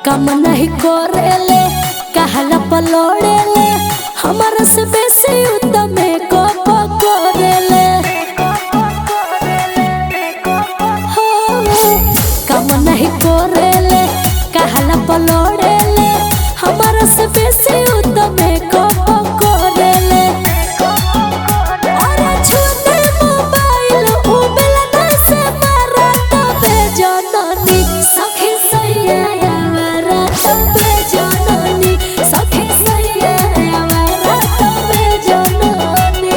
कम नहीं करेले कहला पलोड़ेले हमारा से बेसी उत्तम को पकड़ेले हो कम नहीं करेले कहला पलोड़ेले हमारा से बेसी उत्तम को पकड़ेले अरे छूटे मोबाइल उबेला ना से मारा तबे जननी सखी सैया मारा तबे जननी सखी सैया मारा तबे जननी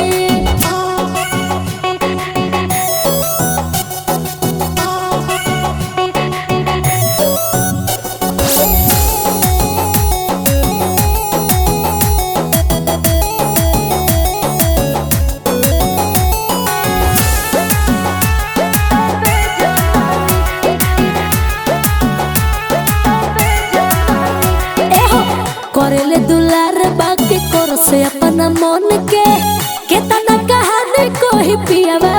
एहो करेले दुलार बाकी कर से अपना मन के केतना कहानी कोही पियावा